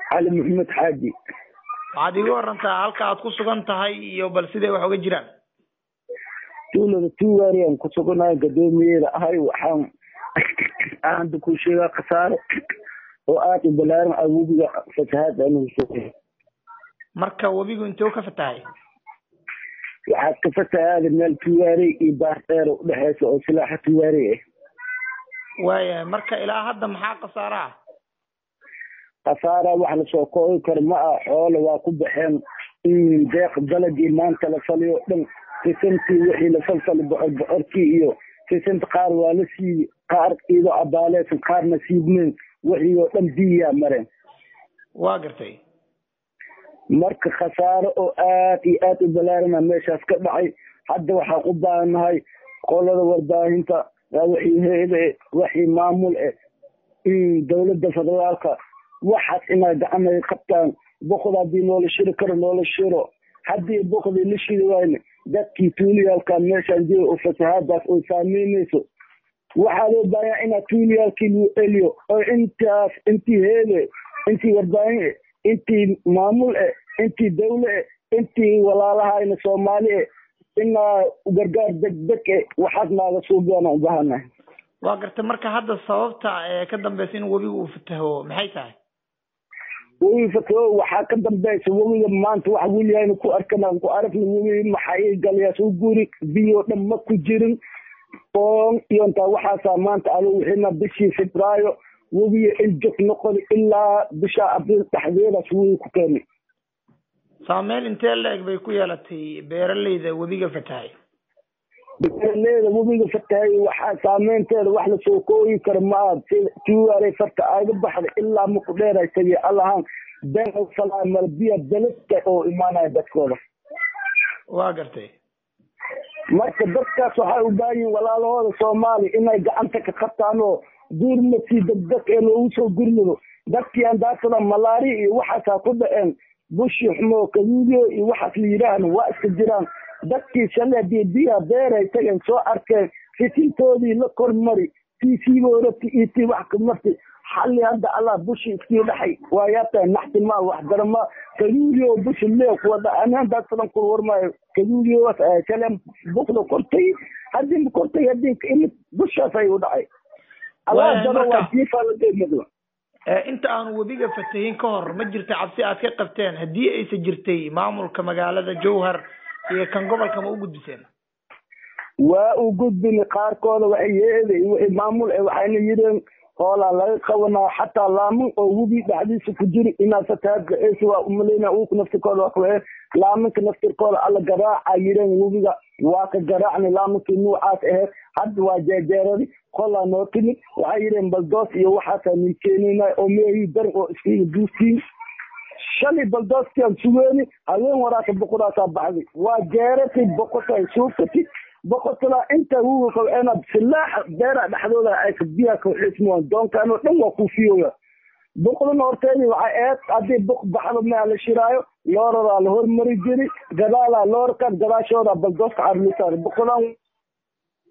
cali maxamed xaaji waxaad iiga warantaa halka aad ku sugan tahay iyo bal siday wax uga jiraan tuulada tuugaari aan ku suganahay gadoomiyeeda ahay waxaan aanta ku sheegaa khasaaro oo aad u balaaran ah webiga fatahaad anugu soo marka webigu intee ka fatahay waxaad ka fatahaada meel tuwaarey iyo baardheer udhexeysa oo silaaxa tuwaarey ah waayahay marka ilaa hadda maxaa khasaaro ah khasaara wax lasoo koobi karo ma ah xoole waa ku baxeen deeq dalagii maanta la faliyo dhan sisantii wixii la falfali bocor bocorkii iyo sisanta qaar waa la siibi qaar iyadoo abaaleysan qaarna siibmeen wixii oo dhan biyaa mareen waa gartay marka khasaaro oo aad iyo aad u balaarana meeshaas ka dhacay hadda waxaan u baahannahay qolada warbaahinta wixii heede wixii maamul eh dowladda federaalka waxaas inay gacanay qabtaan boqod haddii noola shiri karo noola shiro haddii boqdii la shiri wayne dadkii tuuliyaalka meeshaan jira oo fasahaadaas oo saameynayso waxaa loo baahanyaa inaa tuuliyaalkii lagu celiyo oo intaas intii heede intii warbaahin intii maamul eh intii dawle eh intii walaalahayna soomaali eh inaa gargaar degdeg eh waxaas naaga suubiyaana u baahanahay waa gartay marka hadda sababta ee ka dambeysa in webiga uu fataho maxay tahay webi fataho waxaa ka dambeysa webiga maanta wax weliyahayna ku arkana ku aragna webi maxay galayaas u guri biyo dhan ma ku jirin oon iyo intaa waxaasaa maanta alo wixina bishii febraayo webiga iljog noqon ilaa bisha abriil dhexdeedaas webi ku keenay saameyn intee la-eg bay ku yeelatay beeraleyda webiga fatahay beeraleyda webiga fatahay waxaa saameynteeda wax lasoo kooyi karo maa tuwaarey farta aaga baxda ilaa maku dheeray tagi allahaan been salaamal biya dalasta oo imaanaya dadkooda waa gartay marka dadkaas waxay u baahan yihin walaalahooda soomaaliya inay gacanta ka qabtaan oo gurmadkii degdeg ee loogu soo gurmado dadkii andaasada malaari iyo waxaasaa ku dhaceen bushi xumo kaduudiyo iyo waxaas la yidhaahna waa iska jiraan dadkii shalay hadii biya beeray tageen soo arkeen fitintoodii la kormari tii siiboorati iyo tii wax ka marti xalli hadda allah bushi iskii dhaxay waa yaabtaa naxti maa wax darama kaduudiyo bushi lee kuwa dhacan hadaasadan kula warmaayo kaduudiyo shalay bukda kortay haddii ma kortay haddii imid bushaas ay u dhacay allah daro waa siifaaladeemado inta aanu webiga fatahin ka hor ma jirta cabsi aad ka qabteen haddii aysa jirtay maamulka magaalada jowhar iyo kan gobolka ma u gudbiseen waa u gudbin qaarkooda waxay yeeday wixii maamul eh waxayna yidheen hoolaa laga qabanaa xataa laaman oo webi dhexdiisa ku jiri inaa fatahaadka eesi waa umalayna uku naftirkooda waa kuwe laamanka naftirkooda alla garaaca yidheen webiga waa ka garaacnay laamankii nuucaas aheyd hadda waa jeejeeradi qolaa noo timid waxay yidheen baldoos iyo waxaasaa nii keenayna oo meehii daran oo iskiga duusiin shalay baldooskiaan sugeeni habeen waraaka boqodaasaa baxday waa jeeratay boqotay suufatid boqotalaa inta wuga qabceena silaaxa beera dhexdooda ay biyaa kaxismuan doonkaan oo dhan waa kuufiyoya boqdana horteedii waxay eed haddii boq baxdo mea la shiraayo looradaa la hormari jiri gadaalaa loorkan gadaashooda baldooska carlisaar boqolaan